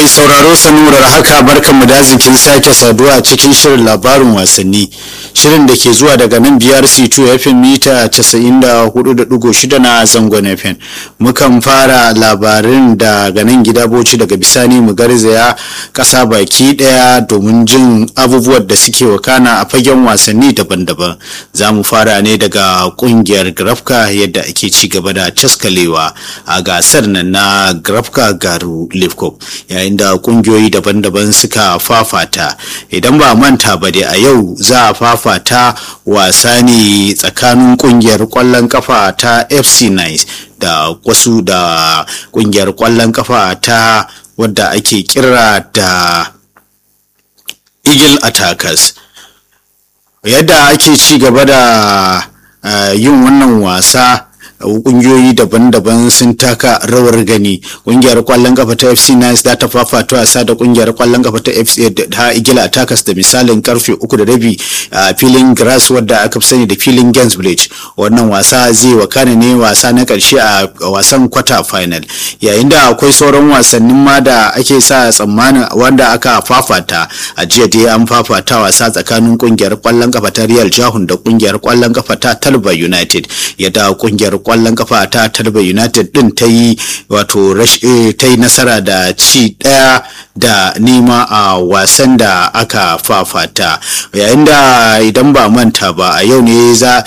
mai sauraro sanurar haka barkanmu da arzikin sake saduwa a cikin shirin labarin wasanni shirin da ke zuwa daga nan biyar c2 fm mita 94.6 na zangon fm mukan fara labarin daga nan gida boci daga bisani mu garzaya kasa baki daya domin jin abubuwan da suke wakana a fagen wasanni daban-daban za mu fara ne daga kungiyar grafka yadda ake ci gaba da caskalewa a gasar nan na grafka garu lifkop yayin da kungiyoyi daban-daban suka fafata idan ba manta ba dai a yau za a fafata wasa ne tsakanin kungiyar kwallon kafa ta fc nice da wasu da kungiyar kwallon kafa ta wadda ake kira da eagle attackers yadda ake ci gaba da uh, yin wannan wasa kungiyoyi daban-daban sun taka rawar gani kungiyar kwallon kafa ta fc nice za ta fafata wasa da kungiyar kwallon kafa ta fc ta igila takas da misalin karfe uku da rabi a filin grass wadda aka fi sani da filin gens village wannan wasa zai wakana ne wasa na karshe a wasan kwata final yayin da akwai sauran wasannin ma da ake sa tsammanin wanda aka fafata a jiya dai an fafata wasa tsakanin kungiyar kwallon kafa ta real jahun da kungiyar kwallon kafa ta talba united yadda kungiyar kwallon kafa ta talba united din ta yi wato ta yi nasara da ci daya da nema a wasan da aka fafata yayin da idan ba manta ba a yau ne za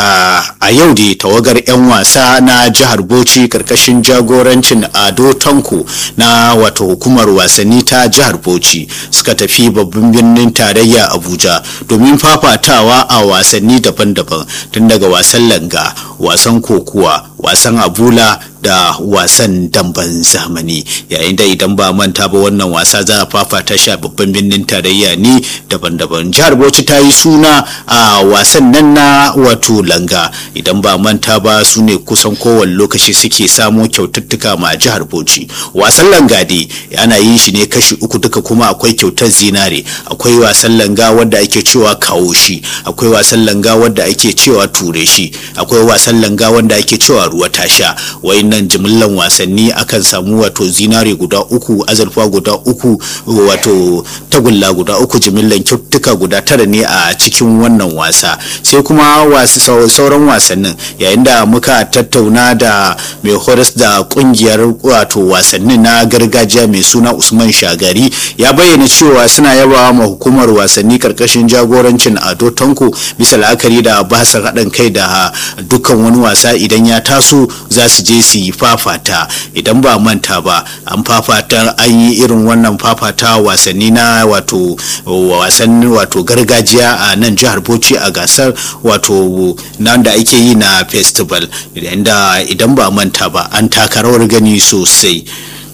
a yau da tawagar 'yan wasa na jihar bauchi karkashin jagorancin ado tanko na wato hukumar wasanni ta jihar bauchi suka tafi babban birnin tarayya abuja domin fafatawa a wasanni daban-daban tun daga wasan langa wasan kokuwa wasan abula da wasan damben zamani yayin da idan ba manta ba wannan wasa za a fafata shi a babban birnin tarayya ne daban-daban jihar bauchi ta yi suna a wasan nan na wato langa idan ba manta ba su ne kusan kowane lokaci suke samo kyaututtuka ma jihar bauchi wasan langa dai ana yin shi ne kashi uku duka kuma akwai kyautar zinare akwai wasan langa wadda ake cewa kawo shi akwai wasan langa wadda ake cewa ture shi akwai wasan langa wanda ake cewa ruwa tasha wayannan jimillan wasanni akan samu wato zinare guda uku azurfa guda uku wato tagulla guda uku jimillan kyautuka guda tara ne a cikin wannan wasa sai kuma wasu sauran wasannin yayin da muka tattauna da mai horas da kungiyar wato wasannin na gargajiya mai suna usman shagari ya bayyana cewa suna yaba ma hukumar wasanni karkashin jagorancin ado tanko bisa la'akari da basar haɗin kai da dukkan wani wasa idan ya taso za su je su yi fafata idan ba manta ba an fafata an yi irin wannan fafata wasanni na wato wasanni wato gargajiya a nan jihar bauchi a gasar wato nan da ake yi na festival idan ba manta ba an taka rawar gani sosai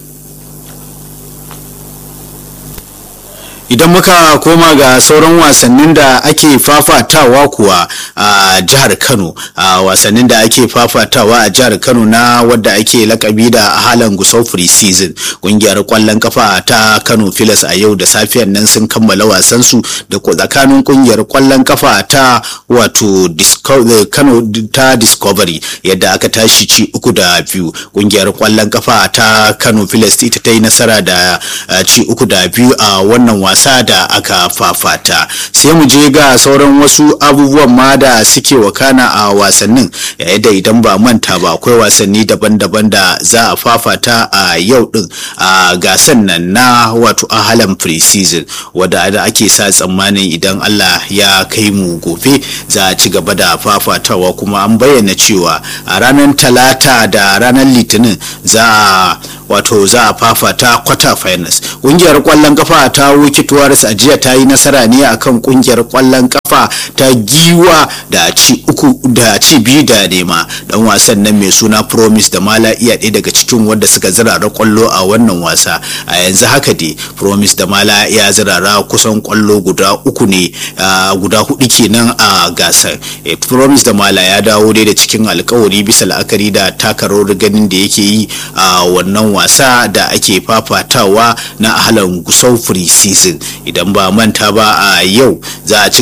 idan muka koma ga sauran wasannin da ake fafatawa kuwa a jihar kano a wasannin da ake fafatawa a jihar kano na wadda ake lakabi da halan gusau free season kungiyar kwallon kafa ta kano filas a yau da safiyar nan sun kammala wasansu da tsakanin kungiyar kwallon kafa ta wato kano ta discovery yadda aka tashi ci uku da biyu kungiyar kwallon kafa ta kano filas ita ta yi nasara da ci uku da biyu a wannan wasa wasa da aka fafata sai mu je ga sauran wasu abubuwan ma da suke wakana a wasannin yayin da idan ba manta ba akwai wasanni daban-daban da za a fafata a yau din a gasan nan na wato ahalan pre-season wadda ake sa tsammanin idan Allah ya kai mu gobe za a ci gaba da fafatawa kuma an bayyana cewa a ranar talata da ranar litinin za a wato za a fafata kwata finals kungiyar kwallon kafa ta wiki Tuwaris a jiya ta yi nasara ne akan kungiyar kwallon kafa ta giwa da ci uku da ci biyu da nema dan wasan nan mai suna promise da mala iya ɗaya daga cikin wanda suka zirara kwallo a wannan wasa a yanzu haka dai promise da mala ya zirara kusan kwallo guda uku ne guda hudu kenan a gasar promise da mala ya dawo dai da cikin alkawari bisa la'akari da takarar ganin da yake yi a wannan wasa da ake fafatawa na ahalan gusau free season idan ba manta ba a yau za a ci gaba da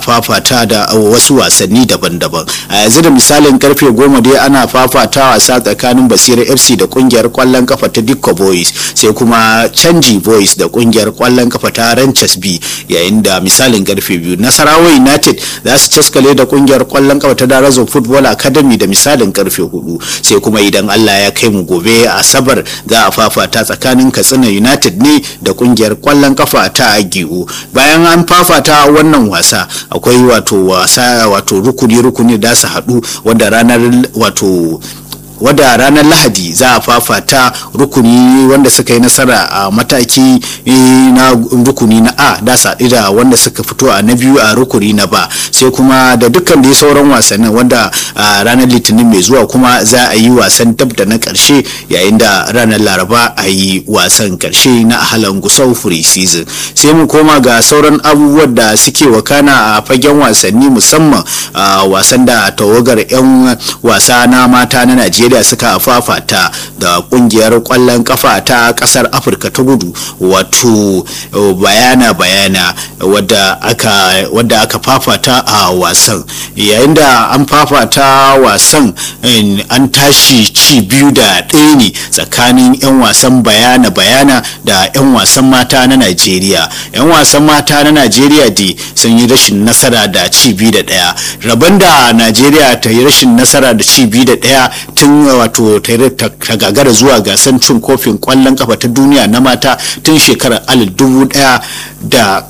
fafata da wasu wasanni daban-daban a yanzu da misalin karfe goma dai ana fafata wasa tsakanin basira fc da kungiyar kwallon kafa ta dikko boys sai kuma canji boys da kungiyar kwallon kafa ta ranches b yayin da misalin karfe biyu nasarawa united za su caskale da kungiyar kwallon kafa ta darazo football academy da misalin karfe hudu sai kuma idan allah ya kai mu gobe a asabar za a fafata tsakanin katsina united ne da kungiyar kwallon kafa ta agiu bayan an fafata wannan wasa akwai wato wasa wato rukuni-rukuni da su haɗu wanda ranar wato wadda ranar lahadi za a fafata rukuni wanda suka yi nasara a mataki na rukuni na a da saɗi da wanda suka fito a na biyu a rukuni na ba sai kuma da dukkan da sauran wasannin wanda a ranar litinin mai zuwa kuma za a yi wasan dab da na ƙarshe yayin da ranar laraba a yi wasan ƙarshe na ahalan gusau free season sai mu koma ga sauran abubuwan da suke wakana a fagen wasanni musamman a wasan da tawagar 'yan wasa na mata na najeriya Najeriya suka fafata da kungiyar kwallon kafa ta kasar Afirka ta Kudu wato bayana bayana wadda aka wadda aka fafata a wasan yayin da an fafata wasan an tashi ci biyu da ɗaya ne tsakanin 'yan wasan bayana bayana da 'yan wasan mata na Najeriya 'yan wasan mata na Najeriya dai sun yi rashin nasara da ci biyu da ɗaya rabon da Najeriya ta yi rashin nasara da ci biyu da ɗaya tun wato ta gagara zuwa gasar cin kofin kwallon kafa ta duniya na mata tun shekarar alif dubu daya da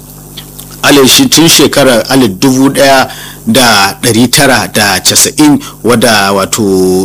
tun shekarar alif dubu daya da ɗari tara da casa'in wadda wato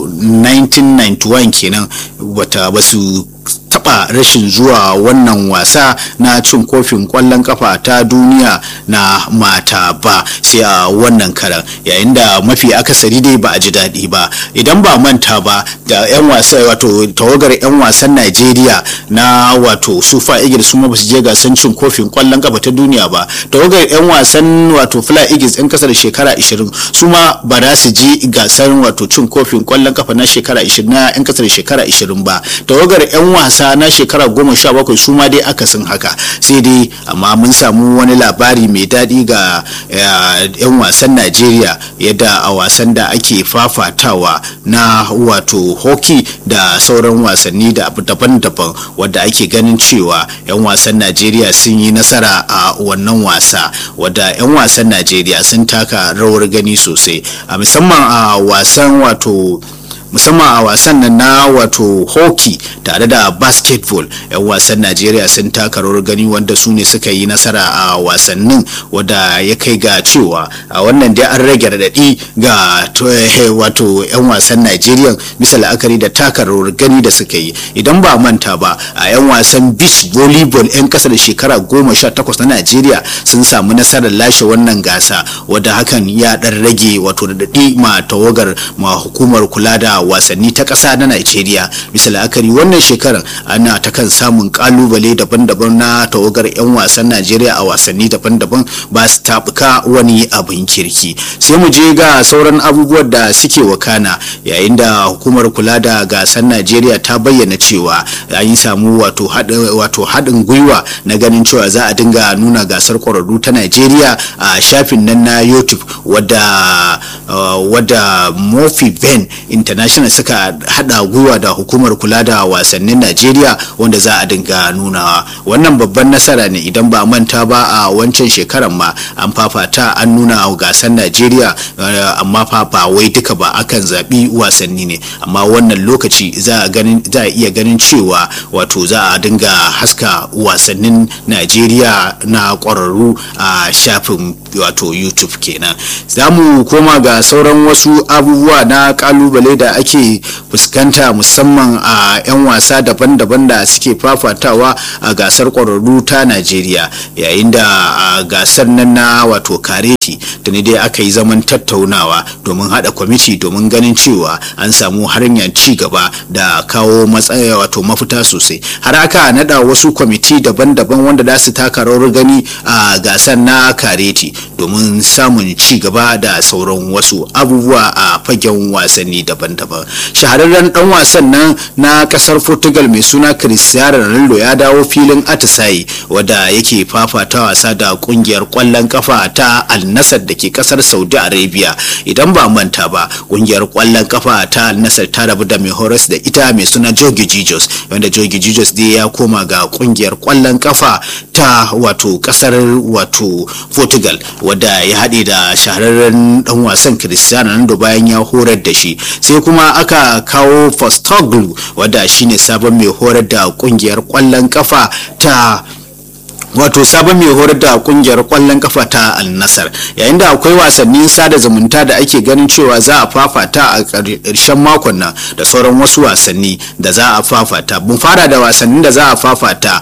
1991 kenan wata basu taba rashin zuwa wannan wasa na cin kofin kwallon kafa ta duniya na mata ba sai a wannan karan yayin da mafi akasari dai ba a ji daɗi ba idan ba manta ba da 'yan wasa wato tawagar 'yan wasan najeriya na wato sufa igil su ma basu je gasan cin kofin kwallon kafa ta duniya ba tawagar 'yan wasan wato fly eagles 'yan kasa da shekara 20 su ma ba za su je gasar wato cin kofin kwallon kafa na shekara 20 na 'yan kasa da shekara 20 ba tawagar 'yan wasa na shekara goma sha bakwai su ma dai akasin haka sai dai amma mun samu wani labari mai daɗi ga 'yan wasan najeriya yadda a wasan da ake fafatawa na wato hockey da sauran wasanni da daban-daban wadda ake ganin cewa 'yan wasan najeriya sun yi nasara a wannan wasa wadda 'yan wasan najeriya sun taka rawar gani sosai a musamman a wasan wato musamman a wasan nan na wato hockey tare da basketball yan wasan najeriya sun taka rawar gani wanda su ne suka yi nasara a wasannin wadda ya kai ga cewa a wannan dai an rage radadi ga wato yan wasan najeriya bisa la'akari da taka rawar gani da suka yi idan ba manta ba a yan wasan beach volleyball yan kasa da shekara goma sha takwas na najeriya sun samu nasarar lashe wannan gasa wadda hakan ya dan rage wato radadi ma tawagar ma hukumar kula da wasanni ta ƙasa na Najeriya bisa la'akari wannan shekarar ana ta kan samun kalubale daban-daban na tawagar 'yan wasan Najeriya a wasanni daban-daban ba su tabuka wani abin kirki sai mu je ga sauran abubuwan da suke wakana yayin da hukumar kula da gasar Najeriya ta bayyana cewa an yi samu wato haɗin gwiwa na ganin cewa za a dinga nuna gasar ƙwararru ta Najeriya a shafin nan na YouTube wadda wadda Mofi Ben International suka hada gwiwa da hukumar kula da wasannin Najeriya wanda za a dinga nunawa wannan babban nasara ne idan ba manta ba a wancan shekaran ma an fafata an nuna gasar Najeriya amma fa ba wai duka ba akan zaɓi wasanni ne amma wannan lokaci za a ganin za a iya ganin cewa wato za a dinga haska wasannin Najeriya na ƙwararru a shafin wato YouTube kenan za mu koma ga sauran wasu abubuwa na kalubale da ake fuskanta musamman a 'yan wasa daban-daban da suke fafatawa a gasar ƙwararru ta najeriya yayin da a gasar nan na wato kareti da ne dai aka yi zaman tattaunawa domin hada kwamiti domin ganin cewa an samu hanyar ci gaba da kawo matsaya wato mafita sosai har aka nada wasu kwamiti daban-daban wanda za su taka rawar gani a gasar na kareti domin samun ci gaba da sauran wasu abubuwa a fagen wasanni daban-daban daban shahararren dan wasan nan na kasar portugal mai suna cristiano ronaldo ya dawo filin atisaye wadda yake fafata wasa da kungiyar kwallon kafa ta al nassr da ke kasar saudi arabia idan ba manta ba kungiyar kwallon kafa ta al nassr ta rabu da mai horas da ita mai suna jogi jesus wanda jogi jesus dai ya koma ga kungiyar kwallon kafa ta wato kasar wato portugal wadda ya haɗe da shahararren dan wasan cristiano ronaldo bayan ya horar da shi sai kuma aka kawo postoglu wadda shine sabon mai horar da kungiyar kwallon kafa ta wato sabon mai horar da kungiyar kwallon kafa ta al-nasar yayin da akwai wasannin sada zumunta da ake ganin cewa za a fafata a ƙarshen makon nan da sauran wasu wasanni da za a fafata mun fara da wasannin da za a fafata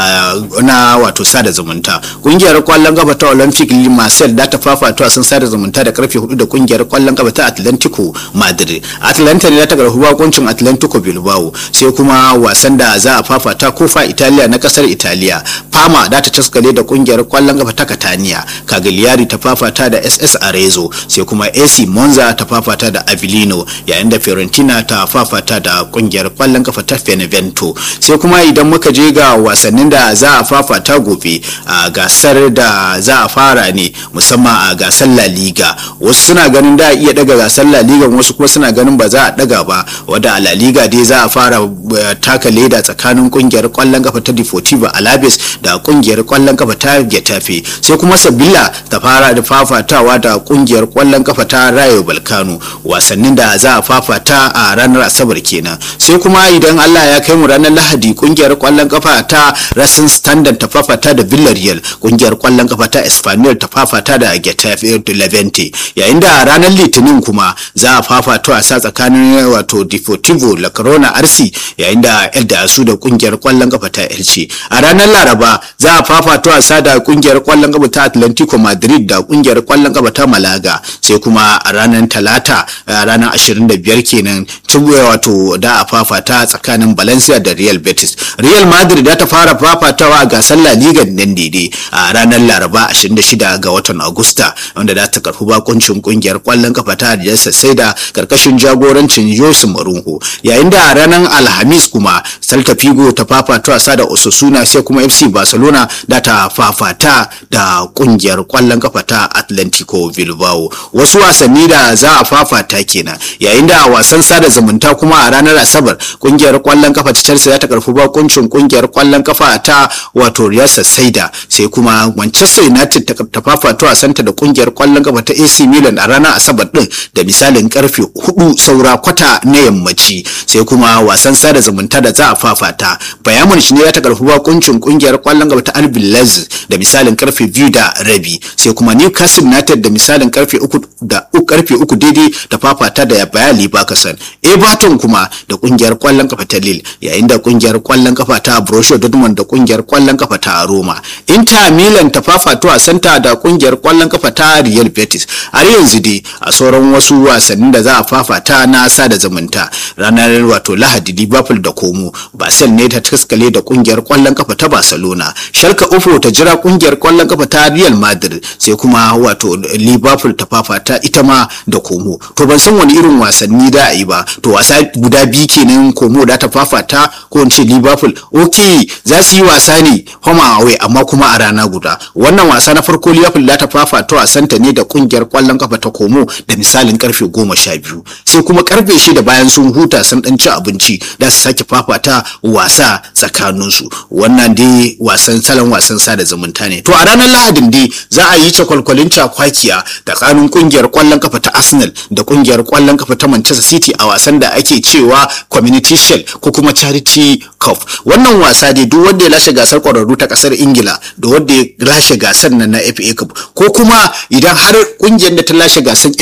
na wato sada zumunta kungiyar kwallon kafa ta olympic marcel da ta fafata wasan sada zumunta da karfe 4 da kungiyar kwallon kafa ta atlantico madrid atlanta ne ta karfi bakuncin atlantico bilbao sai kuma wasan da za a fafata kofa italiya na kasar italiya fama da ta taskale da kungiyar kwallon kafa ta Catania Cagliari ta fafata da SS Arezzo sai kuma AC Monza ta fafata da Avellino yayin da Fiorentina ta fafata da kungiyar kwallon kafa ta Benevento sai kuma idan muka je ga wasannin da za a fafata gobe a gasar da za a fara ne musamman a gasar La Liga wasu suna ganin da iya daga gasar La Liga wasu kuma suna ganin ba za a daga ba wadda a La Liga dai za a fara taka leda tsakanin kungiyar kwallon kafa ta Deportivo Alaves da kungiyar kwallon kafa ta Getafe sai kuma Sabila ta fara da fafatawa da kungiyar kwallon kafa ta Rayo Balkano wasannin da za a fafata a ranar Asabar kenan sai kuma idan Allah ya kai mu ranar Lahadi kungiyar kwallon kafa ta Racing Standard ta fafata da Villarreal kungiyar kwallon kafa ta Espanyol ta fafata da Getafe da Levante yayin da ranar Litinin kuma za a fafata wasa tsakanin wato Deportivo La Corona RC yayin da El Dasu da kungiyar kwallon kafa ta Elche a ranar Laraba za a fafata wasa da kungiyar kwallon kafa ta Atlantico Madrid da kungiyar kwallon kafa ta Malaga sai kuma a ranar Talata ranar 25 kenan tubuwa wato da a fafata tsakanin Valencia da Real Betis Real Madrid da ta fara fafatawa a gasar La Liga nan daidai a ranar Laraba 26 ga watan Agusta wanda da ta karfi bakuncin kungiyar kwallon kafa ta Adiyarsa sai da karkashin jagorancin Jose Mourinho yayin da a ranar Alhamis kuma Celta Figo ta fafata wasa da Osasuna sai kuma FC Barcelona da ta fafata da kungiyar kwallon kafa ta Atlantico Bilbao wasu wasanni da za a fafata kenan yayin da wasan sada zumunta kuma a ranar Asabar kungiyar kwallon kafa ta Chelsea za ta karfi bakuncin kungiyar kwallon kafa ta wato Real Sociedad sai kuma Manchester United ta fafata wasanta da kungiyar kwallon kafa ta AC Milan a ranar Asabar din da misalin karfe 4 saura kwata na yammaci sai kuma wasan sada zumunta da za a fafata Bayern Munich ne ya ta karfi bakuncin kungiyar kwallon kafa ta RB Leipzig da misalin karfe biyu da rabi sai kuma Newcastle United da misalin karfe uku da karfe uku daidai da fafata da Bayer Leverkusen Everton kuma da kungiyar kwallon kafa ta Lille yayin da kungiyar kwallon kafa ta Borussia Dortmund da kungiyar kwallon kafa ta Roma Inter Milan ta fafato a santa da kungiyar kwallon kafa ta Real Betis har yanzu dai a sauran wasu wasannin da za a fafata na sada zumunta ranar wato Lahadi Liverpool da Como Basel ne ta taskale da kungiyar kwallon kafa ta Barcelona Shalka Ufo ta jira kungiyar kwallon kafa ta Real Madrid sai kuma wato Liverpool ta fafata ita ma da Como to ban san wani irin wasanni da a yi ba to wasa guda biyu kenan Como da ta fafata ko in ce Liverpool okay za su yi wasa ne home away amma kuma a rana guda wannan wasa na farko Liverpool da ta fafata wasanta ne da kungiyar kwallon kafa ta Como da misalin karfe goma sha biyu sai kuma karfe shida bayan sun huta sun dan ci abinci da su sake fafata wasa tsakaninsu wannan dai wasan salon wasan sada zumunta ne to a ranar lahadin dai za a yi cakwalkwalin cakwakiya tsakanin kungiyar kwallon kafa ta arsenal da kungiyar kwallon kafa ta manchester city a wasan da ake cewa community shield ko kuma charity cup wannan wasa dai duk wanda ya lashe gasar kwararru ta kasar ingila da wanda ya lashe gasar nan na fa cup ko kuma idan har kungiyar da ta lashe gasar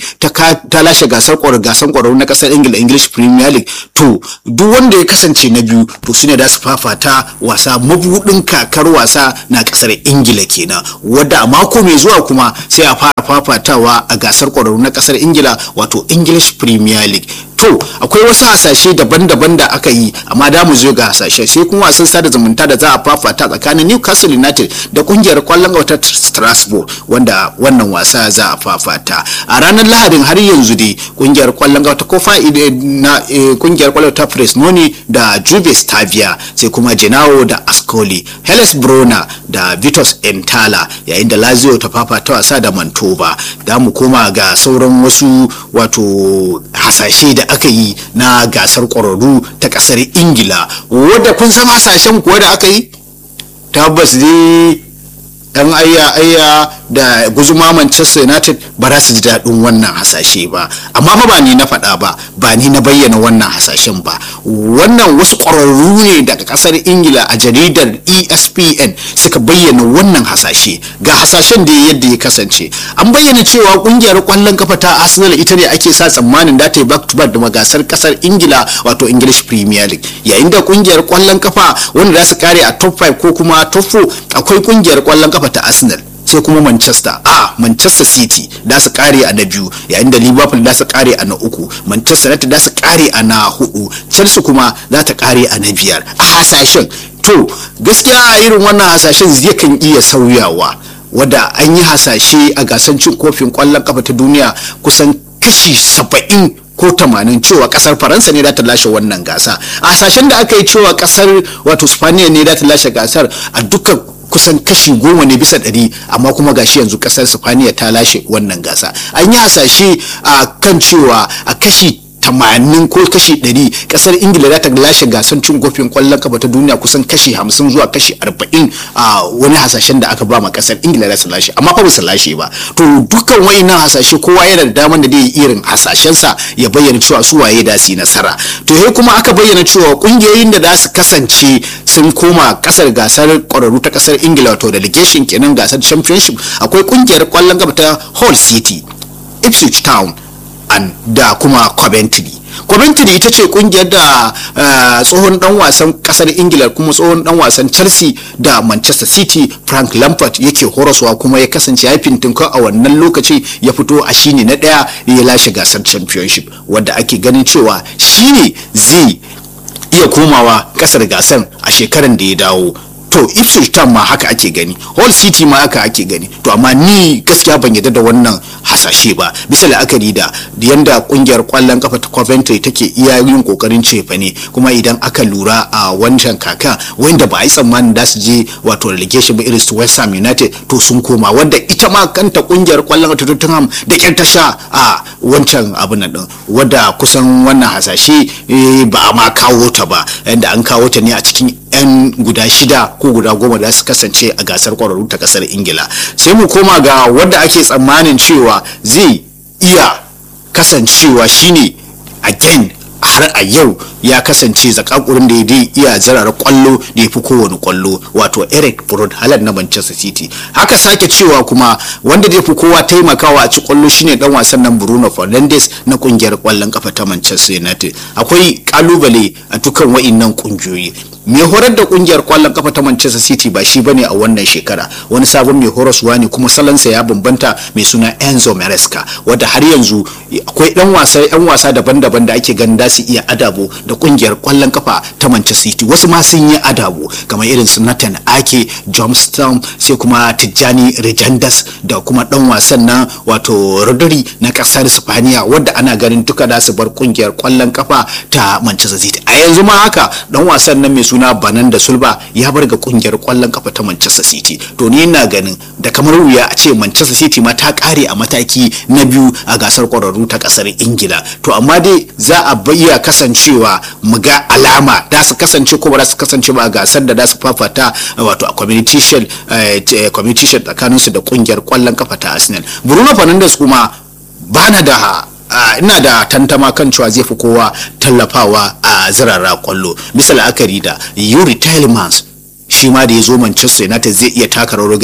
fa ta lashe gasar gasar kwararru na kasar ingila english premier league to duk wanda ya kasance na biyu to shine da su fafata wasa mabudin kakar wasa na kasar ingila kenan wadda a mako mai zuwa kuma sai a fara fafatawa a gasar kwararru na kasar ingila wato english premier league to akwai wasu hasashe daban-daban da aka yi amma da mu zo ga hasashe sai kuma wasan sada zumunta da za a fafata tsakanin Newcastle United da kungiyar kwallon wata Strasbourg wanda wannan wasa za a fafata a ranar Lahadin har yanzu dai kungiyar kwallon wata kofa na kungiyar kwallon ta Fresnoni da Juve Stabia sai kuma Genoa da Ascoli Hellas Verona da Vitos Entala yayin da Lazio ta fafata wasa da Mantoba da mu koma ga sauran wasu wato hasashe da aka yi na gasar ƙwararru ta ƙasar ingila wadda kun san hasashen kuwa da aka yi tabbas dai dan ayya ayya da guzuma manchester united ba za su ji daɗin wannan hasashe ba amma fa ba ni na faɗa ba ba ni na bayyana wannan hasashen ba wannan wasu ƙwararru ne daga ƙasar ingila a jaridar espn suka bayyana wannan hasashe ga hasashen da yadda ya kasance an bayyana cewa ƙungiyar ƙwallon kafa ta arsenal ita ne ake sa tsammanin da ta yi back to back da gasar ƙasar ingila wato english premier league yayin da ƙungiyar ƙwallon kafa wanda za su kare a top 5 ko kuma top 4 akwai ƙungiyar ƙwallon kafa ta arsenal sai kuma manchester a manchester city da su kare a na biyu yayin da liverpool da su kare a na uku manchester united da su kare a na hudu chelsea kuma za ta kare a na biyar a hasashen to gaskiya a irin wannan hasashen zai kan iya sauyawa wadda an yi hasashe a gasar cin kofin kwallon kafa ta duniya kusan kashi saba'in ko tamanin cewa kasar faransa ne za ta lashe wannan gasa a hasashen da aka yi cewa kasar wato spaniya ne za ta lashe gasar a dukkan kusan kashi goma ne bisa ɗari amma kuma gashi yanzu ƙasar sifaniya ta lashe wannan gasa an yi hasashe a kan cewa a kashi tamanin ko kashi ɗari ƙasar ingila za ta lashe gasar cin kofin ƙwallon kafa ta duniya kusan kashi hamsin zuwa kashi arba'in a wani hasashen da aka ba ma ƙasar ingila za su lashe amma fa ba su lashe ba to dukkan wayannan hasashe kowa yana da daman da zai irin hasashensa ya bayyana cewa su waye da su yi nasara to sai kuma aka bayyana cewa ƙungiyoyin da za su kasance sun koma ƙasar gasar ƙwararru ta ƙasar ingila wato delegation kenan gasar championship akwai ƙungiyar ƙwallon kafa ta hall city ipswich town da kuma Coventry. Coventry ita ce kungiyar da tsohon dan wasan kasar Ingila kuma tsohon dan wasan Chelsea da Manchester City Frank Lampard yake horaswa kuma ya kasance ya fintinka a wannan lokaci ya fito a shine na daya ya lashe gasar championship wadda ake ganin cewa shine zai iya komawa kasar gasar a shekaran da ya dawo to ipswich town ma haka ake gani hall city ma haka ake gani to amma ni gaskiya ban yadda da wannan hasashe ba bisa la'akari da yanda kungiyar kwallon kafa ta coventry take iya yin kokarin cefa ne kuma idan aka lura a wancan kaka wanda ba a yi tsammanin da su je wato relegation ba irin su west ham united to sun koma wanda ita ma kanta kungiyar kwallon kafa ta tottenham da kyar ta sha a wancan abin nan din wanda kusan wannan hasashe ba a ma kawo ta ba yanda an kawo ta ne a cikin 'yan guda shida ko guda goma da su kasance a gasar kwararru ta kasar ingila sai mu koma ga wanda ake tsammanin cewa zai iya kasancewa shine again har a yau ya kasance zakakurin da ya iya zarara kwallo da ya fi kowane kwallo wato eric broad halar na manchester city haka sake cewa kuma wanda zai fi kowa taimakawa a ci kwallo shine dan wasan nan bruno fernandes na kungiyar kwallon kafa ta manchester united akwai kalubale a dukkan wa'innan kungiyoyi mai horar da kungiyar kwallon kafa ta manchester city ba shi bane a wannan shekara wani sabon mai horaswa ne kuma salansa ya bambanta mai suna enzo maresca wadda har yanzu akwai dan wasa yan wasa daban-daban da ake ganin da su iya adabo da kungiyar kwallon kafa ta manchester city wasu ma sun yi adabo kamar irin su nathan ake johnston sai kuma tijjani rejandas da kuma dan wasan nan wato rodri na kasar spaniya wadda ana ganin duka da su bar kungiyar kwallon kafa ta manchester city a yanzu ma haka dan wasan nan mai suna banan da sulba ya bar ga kungiyar kwallon kafa ta manchester city to ni ina ganin da kamar wuya a ce manchester city ma ta kare a mataki na biyu a gasar kwararru ta kasar ingila to amma dai za a iya kasancewa mu ga alama da su kasance ko ba za su kasance ba a gasar da za su fafata wato a competition competition tsakanin su da kungiyar kwallon kafa ta arsenal bruno fernandes kuma bana da Uh, ina da tantama kan cewa zai fi kowa tallafawa a uh, zirara kwallo bisa la'akari da yuri tilmans shi ma da ya zo manchester united zai iya taka rawar gani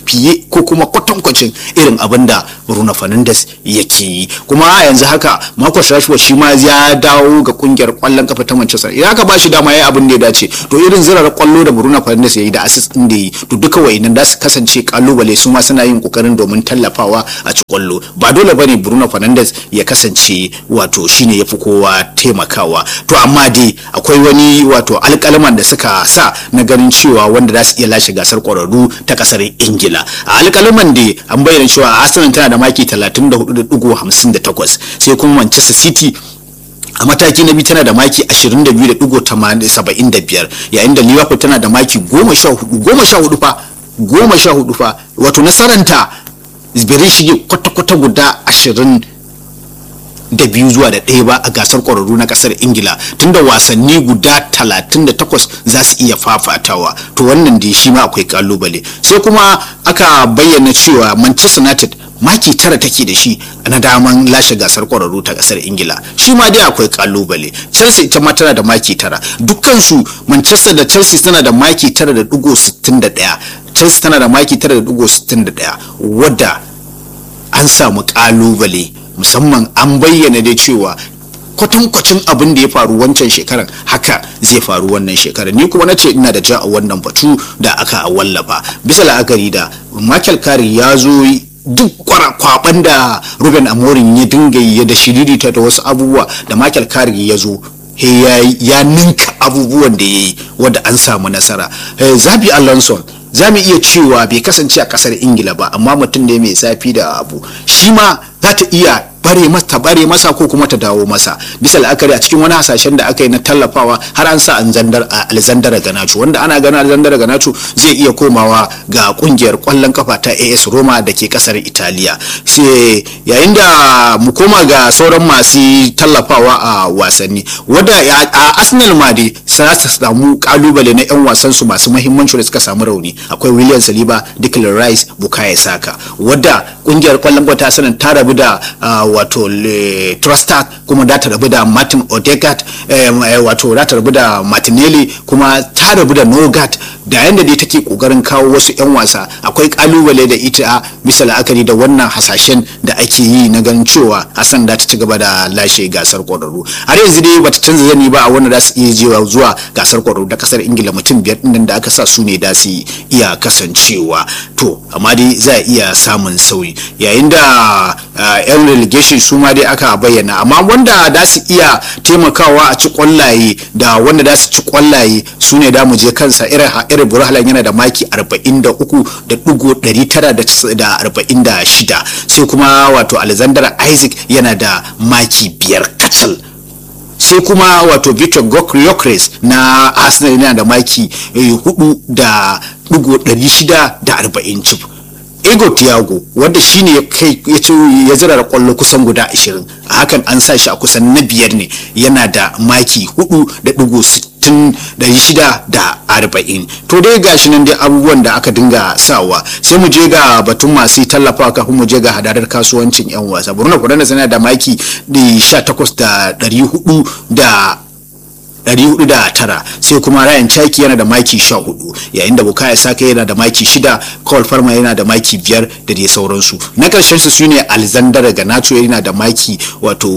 fiye ko kuma kwatankwacin irin abin da Bruno Fernandes yake yi kuma a yanzu haka Marcus Rashford shi ma ya dawo ga kungiyar kwallon kafa ta Manchester idan aka ba shi dama yayi abin da ya dace to irin zirar kwallo da Bruno Fernandes yayi da assist din da yi to duka wayannan da su kasance kalubale su ma suna yin kokarin domin tallafawa a ci kwallo ba dole bane Bruno Fernandes ya kasance wato shine yafi kowa taimakawa to amma dai akwai wani wato alƙalman da suka sa na ganin cewa wanda za su iya lashe gasar kwararru ta kasar Ingila a alƙalman da an bayyana cewa Arsenal tana da maki 34.58 sai kuma Manchester City a mataki na biyu tana da maki 22.75 yayin da liverpool tana da maki 14 fa goma sha hudu fa wato nasaranta bai shige kwata-kwata guda 20 da biyu zuwa da ɗaya ba a gasar ƙwararru na ƙasar ingila tunda wasanni guda 38 za su iya fafatawa to wannan da shi ma akwai kalubale sai kuma aka bayyana cewa manchester united maki tara take da shi na daman lashe gasar kwararru ta kasar ingila shi ma dai akwai kalubale chelsea ita ma tana da maki tara dukkansu manchester da chelsea tana da maki tara da dugo sittin da daya chelsea tana da maki tara da dugo sittin da daya wadda an samu kalubale musamman an bayyana dai cewa kwatankwacin abin da ya faru wancan shekarar haka zai faru wannan shekarar ni kuma na ce ina da ja a wannan batu da aka wallafa bisa la'akari da michael carey ya zo duk kwaban da ruben amorin ya dinga yi da shiririta da wasu abubuwa da michael carey ya zo ya ninka abubuwan da ya yi wadda an samu nasara zabi alonso za mu iya cewa bai kasance a kasar ingila ba amma mutum ne mai zafi da abu shi ma za ta iya bare masa bare masa ko kuma ta dawo masa bisa la'akari a cikin wani hasashen da aka yi na tallafawa har an sa alexander ganacho wanda ana ganin alexander ganacho zai iya komawa ga kungiyar kwallon kafa ta as roma da ke kasar italiya sai yayin da mu koma ga sauran masu tallafawa a wasanni wadda a arsenal ma dai za su samu kalubale na yan wasan su masu mahimmanci da suka samu rauni akwai william saliba declan rice bukayo saka wadda kungiyar kwallon kafa ta sanin ta rabu da wato trustat kuma da ta rabu da martin odegaard wato da ta rabu da martinelli kuma ta rabu da nogat da yadda dai take kokarin kawo wasu 'yan wasa akwai kalubale da ita bisa la'akari da wannan hasashen da ake yi na ganin cewa hassan da ta ci gaba da lashe gasar kwararru har yanzu dai bata canza zani ba a wanda za su iya jewa zuwa gasar kwararru da kasar ingila mutum biyar din da aka sa su ne da su iya kasancewa to amma dai za a iya samun sauyi yayin da yan relegation su ma dai aka bayyana amma wanda da su iya taimakawa a ci kwallaye da wanda da su ci kwallaye su ne da mu je kansa irin irin burhalan yana da maki 43 da dugo 946 sai kuma wato alexander isaac yana da maki biyar kacal sai kuma wato victor gokres na arsenal yana da maki 4 da dugo 640 cif ego tiago wanda shine ya kai ya ci ya zira kwallo kusan guda 20 a hakan an sa shi a kusan na biyar ne yana da maki 4 da dugo 640 to dai gashi nan dai abubuwan da aka dinga sawa sai mu je ga batun masu tallafawa kafin mu je ga hadadar kasuwancin yan wasa burna kudana sana da maki 18 da 400 da 409 sai kuma Ryan Chaki yana da maki 14 yayin da Bukayo Saka yana da maki 6 Cole Farmer yana da maki 5 da dai sauransu na karshen su shine Alexander Ganacho yana da maki wato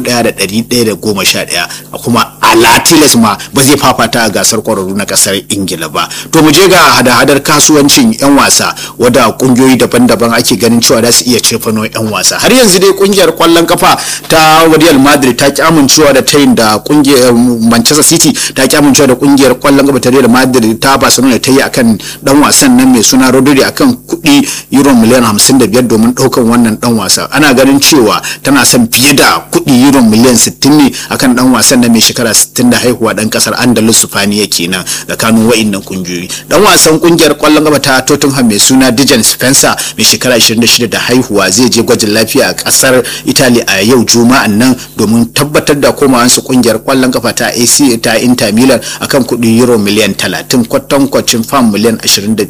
1111 kuma Alatiles ma ba zai fafata a gasar kwararru na kasar Ingila ba to mu je ga hada-hadar kasuwancin yan wasa wadda kungiyoyi daban-daban ake ganin cewa za su iya cefano yan wasa har yanzu dai kungiyar kwallon kafa ta Real Madrid ta ki amincewa da tayin da kungiyar Manchester Manchester City ta ki amincewa da kungiyar kwallon gaba ta Real Madrid ta Barcelona ta yi akan dan wasan nan mai suna Rodri akan kuɗi euro miliyan 55 domin ɗaukan wannan dan wasa ana ganin cewa tana son fiye da kuɗi euro miliyan 60 ne akan dan wasan nan mai shekara 60 da haihuwa dan kasar Andalus Spaniya kenan tsakanin wa'annan kungiyoyi dan wasan kungiyar kwallon gaba ta Tottenham mai suna Dejan Spencer mai shekara 26 da haihuwa zai je gwajin lafiya a kasar Italy a yau juma'an nan domin tabbatar da komawansu kungiyar kwallon kafa ta AC ta Inter Milan akan kuɗi euro miliyan 30 kwatankwacin fam miliyan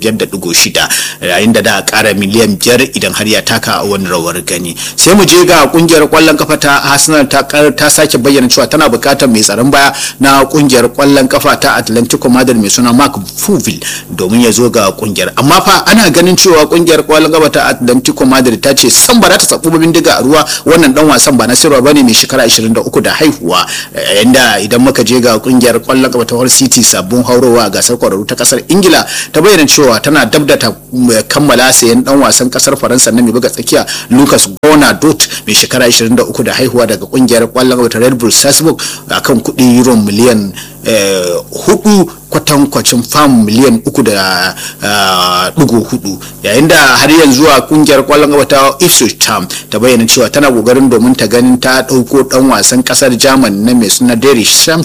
25.6 yayin da da ƙara miliyan 5 idan har ya taka a wani rawar gani sai mu je ga kungiyar kwallon kafa ta Arsenal ta ta sake bayyana cewa tana buƙatar mai tsaron baya na kungiyar kwallon kafa ta Atlantico Madrid mai suna Mark Fuvil domin ya zo ga kungiyar amma fa ana ganin cewa kungiyar kwallon kafa ta Atlantico Madrid ta ce san ba za ta tsabu bindiga a ruwa wannan dan wasan ba na sirwa bane mai shekara 23 da haihuwa yanda idan muka je ga kungiyar kwallon kafa ta Hull City sabon haurowa a gasar kwararru ta kasar Ingila ta bayyana cewa tana dab da ta kammala sayan dan wasan kasar Faransa na mai buga tsakiya Lucas Gonadot mai shekara 23 da haihuwa daga kungiyar kwallon kafa ta Red Bull Salzburg akan kuɗi euro miliyan hudu kwatankwacin fam miliyan uku da dugu hudu yayin da har yanzu a kungiyar kwallon gaba ta Ipswich Town ta bayyana cewa tana kokarin domin ta ganin ta dauko dan wasan kasar German na mai suna Derry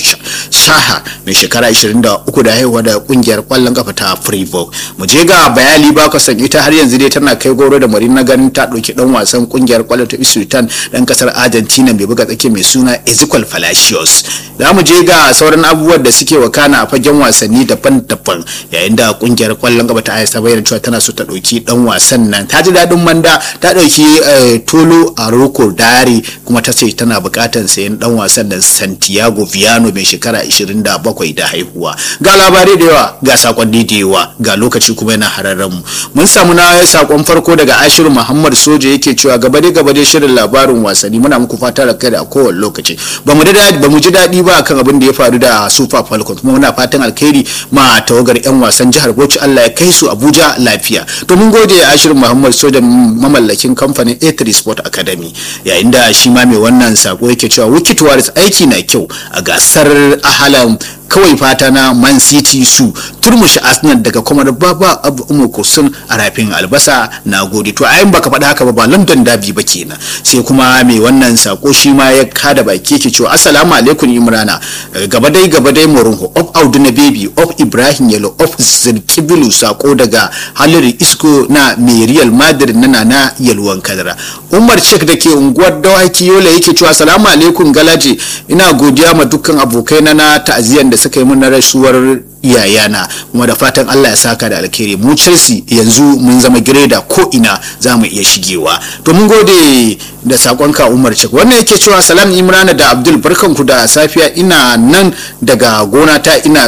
Shaha mai shekara 23 da haihuwa da kungiyar kwallon kafa ta Freiburg mu je ga bayali ba ka san ita har yanzu dai tana kai goro da mari na ganin ta dauki dan wasan kungiyar kwallon ta Ipswich Town dan kasar Argentina mai buga tsake mai suna Ezequiel Palacios za mu je ga sauran abubuwan da suke wakana a fagen wasanni daban-daban yayin da kungiyar kwallon gaba ta ta bayyana cewa tana so ta dauki dan wasan nan ta ji dadin manda ta dauki tolo a roko dari kuma ta ce tana bukatan sayan dan wasan nan santiago viano mai shekara 27 da haihuwa ga labarai da yawa ga sakonni da yawa ga lokaci kuma yana hararren mu mun samu na sakon farko daga ashiru muhammad soja yake cewa gabade gabade shirin labarin wasanni muna muku fata da kai a kowane lokaci ba mu ji daɗi ba akan abin da ya faru da super falcons kuma muna fatan alkhairi ma tawagar yan wasan jihar bauchi allah ya kai su abuja lafiya to mun gode ashirin muhammad soja mamallakin kamfanin a3 sport academy yayin da shi ma mai wannan sako yake cewa wiki tuwaris aiki na kyau a gasar ahalan kawai fata na man city su turmushi arsenal daga kuma baba abu umu kusun a rafin albasa na gode to ayin baka faɗa haka ba ba london dabi ba kenan sai kuma mai wannan sako shi ma ya kada baki yake cewa assalamu alaikum imrana gaba dai gaba dai morunho of audu na baby of ibrahim yalo of zirkibilu sako daga haliri isko na mai real madrid na nana yalwan kadara umar cek da ke unguwar dawaki yola yake cewa assalamu alaikum galaji ina godiya ma dukkan abokai na na ta'aziyan da suka yi mun rasuwar iyayana kuma da fatan Allah ya saka da alkhairi mu Chelsea yanzu mun zama gireda ko ina za mu iya shigewa to mun gode da sakonka Umar Cik wannan yake cewa salam Imrana da Abdul barkanku da safiya ina nan daga gona ta ina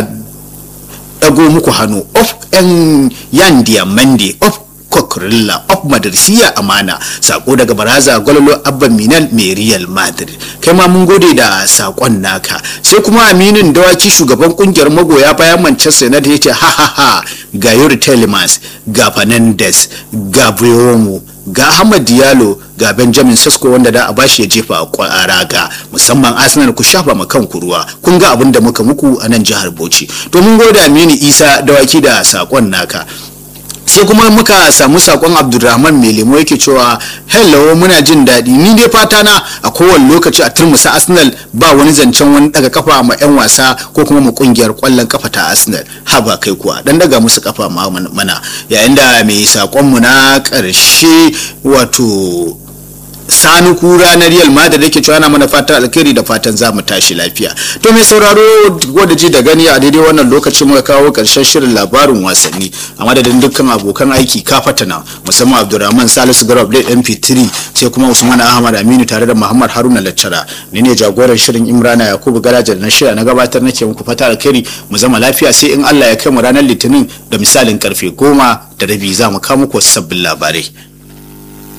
dago muku hannu of yan yan diamande of kokrilla of madarsiya amana sako daga baraza gwalolo abban minal mai real madrid kai ma mun gode da sakon naka sai kuma aminin dawaki shugaban kungiyar magoya bayan manchester united ya ce ha ha ha ga yuri telemans ga fernandes ga briomo ga Ahmad Diallo ga Benjamin Sesko wanda da a bashi ya jefa a raga musamman Arsenal ku shafa ma kanku ruwa kun ga abin da muka muku a nan jihar Bauchi to mun gode Aminu Isa dawaki da sakon naka sai kuma muka samu sakon abdulrahman mai lemo yake cewa hello muna jin daɗi ni dai fata na a kowane lokaci a turmusa arsenal ba wani zancen wani daga kafa ma 'yan wasa ko kuma mu kungiyar kwallon kafa ta arsenal haba kai kuwa dan daga musu kafa ma mana yayin da mai sakon mu na ƙarshe wato sani kura na real madrid yake cewa na mana fatan alkhairi da fatan za mu tashi lafiya to mai sauraro wadda ji da gani a daidai wannan lokacin muka kawo karshen shirin labarin wasanni a madadin dukkan abokan aiki kafatana musamman abdulrahman salisu garab da mp3 sai kuma usman ahmad aminu tare da muhammad haruna laccara ni ne jagoran shirin imrana yakubu garaja da na shirya na gabatar nake muku fata alkhairi mu zama lafiya sai in allah ya kai mu ranar litinin da misalin karfe goma da rabi za mu kawo muku wasu sabbin labarai